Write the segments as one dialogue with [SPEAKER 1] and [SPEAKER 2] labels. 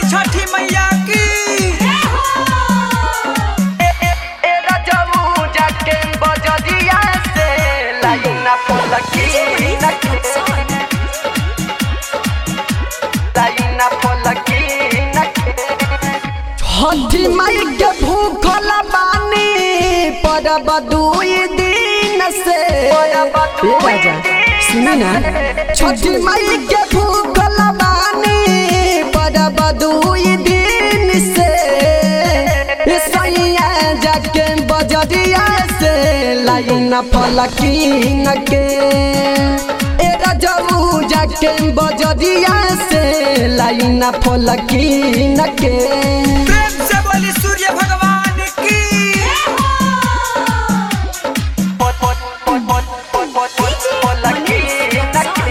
[SPEAKER 1] छठी मैया की
[SPEAKER 2] ए रजऊ जाके बजरिया से लाइना पलकी नके लाइना पलकी नके
[SPEAKER 3] छठी माई के भूखल बानी परब दुई दिन से ए राजा सुनी ना छठी माई के भूखल बानी परब दुई दिन से ए सैया जाके बजरिया से लाइन फलकीन के ए रजऊ जाके बजरिया से लाइन फलकीन के
[SPEAKER 1] प्रेम से बोली सूर्य भगवान की
[SPEAKER 2] पलकी नके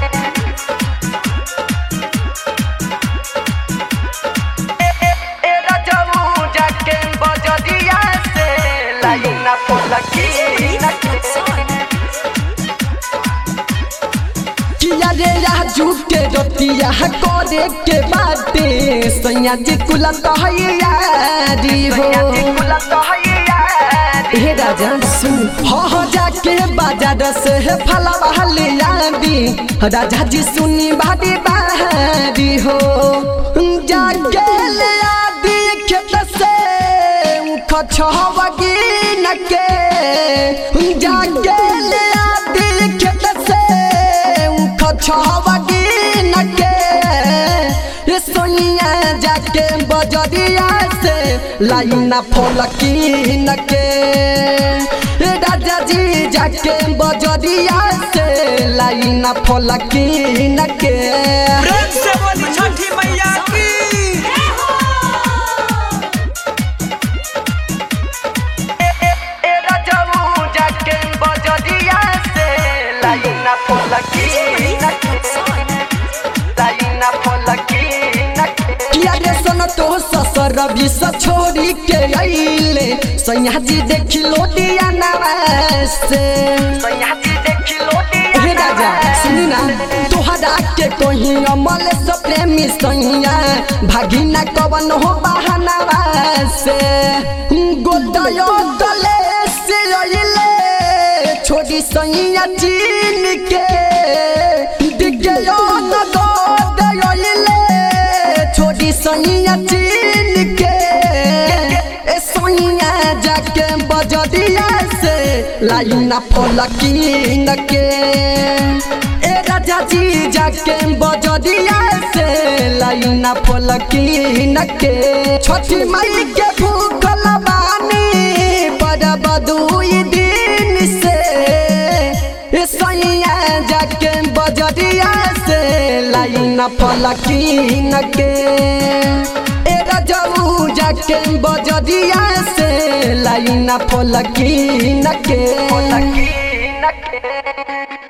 [SPEAKER 2] ए रजऊ जाके बजरिया से लाइना पलकी नके
[SPEAKER 3] किया रे राजू के रतिया करे के बाटे सैया जी कुला कहैयारी हो हे राजा सुन हो हो जाके बाजार से फलवा ले आबी राजा जी सुनी बाड़ी बारी हो जाके ले आबी खेत से खछवगी नके जाके ले आबी खेत से खछवगी नके ये सोनिया जाके बजरिया से लाइना फलकी नके ए राजा जी जाके बजरिया से लाइना फलकी नके
[SPEAKER 1] प्रेम से बोली छठी मैया की
[SPEAKER 2] ए रजऊ जाके बजरिया से लाइना पलकी नके लाइना पलकी नके
[SPEAKER 3] किया रे सन तो ससुर भी छोड़ी के अइले सैया जी देखी लोटिया नवासे
[SPEAKER 2] सैया जी देखी लोटी
[SPEAKER 3] हे राजा सुनी ना तोहरा के कोही अमल से प्रेमी सैया भागिना कवन हो बहानवा से गोदयो गले से अइले छोड़ी सैया चीन के दिगयो न गोदयो अइले छोड़ी सैया चीन के ए सैया जाके बजरिया से लाइना फलकीन के ए राजा जी जाके बजरिया से लाइना फलकीन के छठी माई के भूखल बानी परब दुई दिन से ए सैया जाके बजरिया से लाइना फलकीन के ए रजऊ जाके बजरिया से लाइना फलकीन के
[SPEAKER 2] पलकी नके